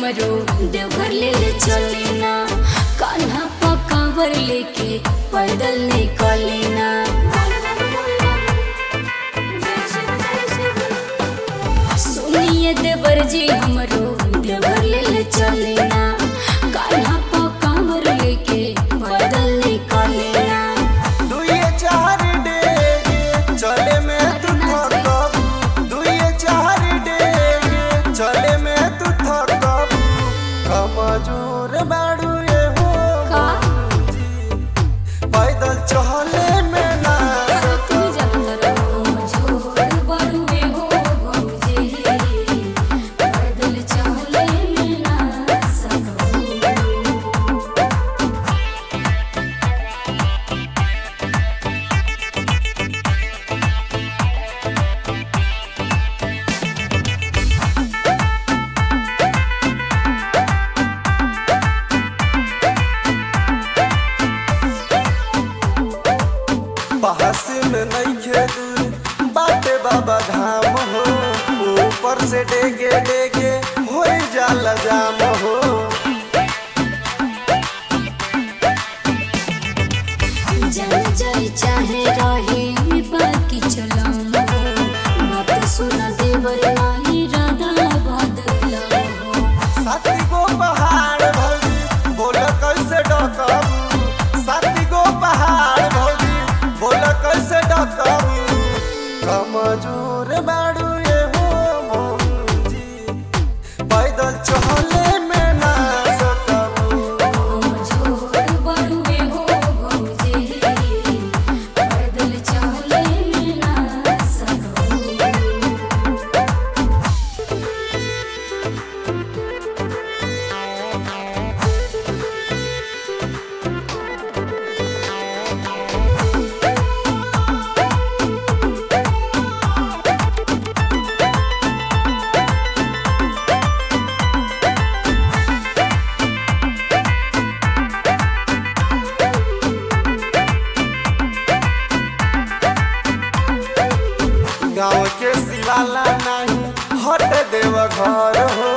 हमरो देवघर ले ले चली ना कान्हा पकावर लेके पैदल निकली ना सुनिए देवर जी हमरो देवघर ले ले चली ना कान्हा पकावर लेके पैदल निकली ना दुइये चार डेगे चले में तू थकब दुइये चार डेगे चले में तू थकब कमजोर बाड़ू ये हो का पैदल चले में ना तू जानत रहो झोर बरुए हो भौजे पैदल चले में ना सको बहस में नहीं खेदूर बाटे बाबा धाम हो ऊपर से डेगे डेगे हो जाला जाम हो जल जाई चाहे रहे बाकी चलाम हो बात सुना देवर नाही राधा बदला हो साथी गो पहाड़ भौजी बोल कैसे डकबू साथी गो पहाड़ भौजी बोल कैसे डकबू कमजोर बाड़ू ये हो मौजी पैदल चले में ना सकबू झोर बरुए हो भौजे पैदल चले में ना सको गाँव के सिवाला नहीं हट देव घर हो